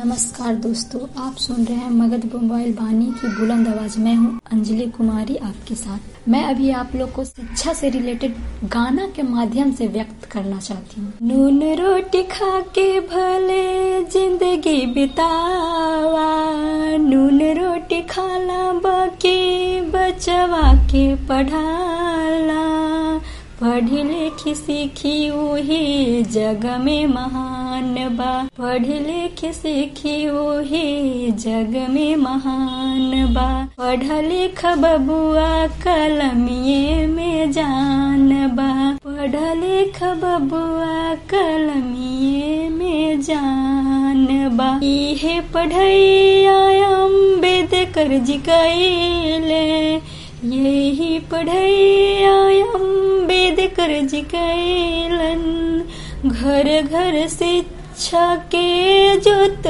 नमस्कार दोस्तों आप सुन रहे हैं मगध मोबाइल बानी की बुलंद आवाज मैं हूं अंजलि कुमारी आपके साथ मैं अभी आप लोग को शिक्षा से रिलेटेड गाना के माध्यम से व्यक्त करना चाहती हूँ नून रोटी खा के भले जिंदगी बितावा नून रोटी खाला बाकी बचवा के पढ़ाला पढ़ी लिखी सीखी वही जग में महान बा पढ़ी लिखी सीखी वही जग में महान बा पढ़ लिख बबुआ कलमिए में जान बा पढ़ लिख बबुआ कलमिए में जान बा इहे पढ़ैया अम्बेडकर जी कैले यही पढ़ैया अम्बेडकर जी कैलन घर घर शिक्षा के जोत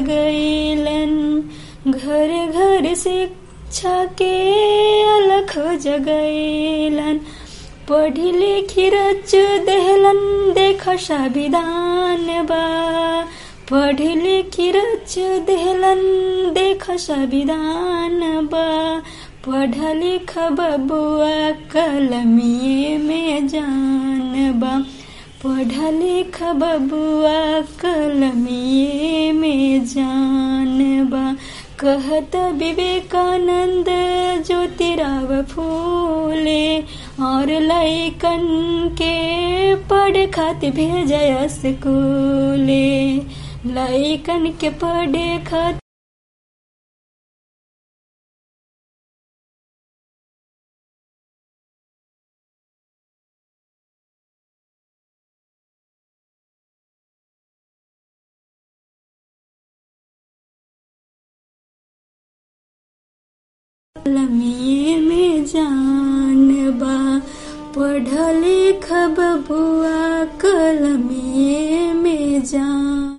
जगैलन घर घर शिक्षा के अलख जगैलन पढ़ी लिखी रच देहलन देख संविधान बा पढ़ी लिखी रच देहलन देख संविधान बा पढ़ लिख बबुआ कलमिए में जान बा पढ़ लिख बबुआ कलमिए में जान बा कहत विवेकानंद ज्योतिराव फूले और लैकन के पढ़ खातिर भेजय स्कूले लैकन के पढ़े खातिर कलमिए में जान बा पढ़ लिख बबुआ कलमिए में जान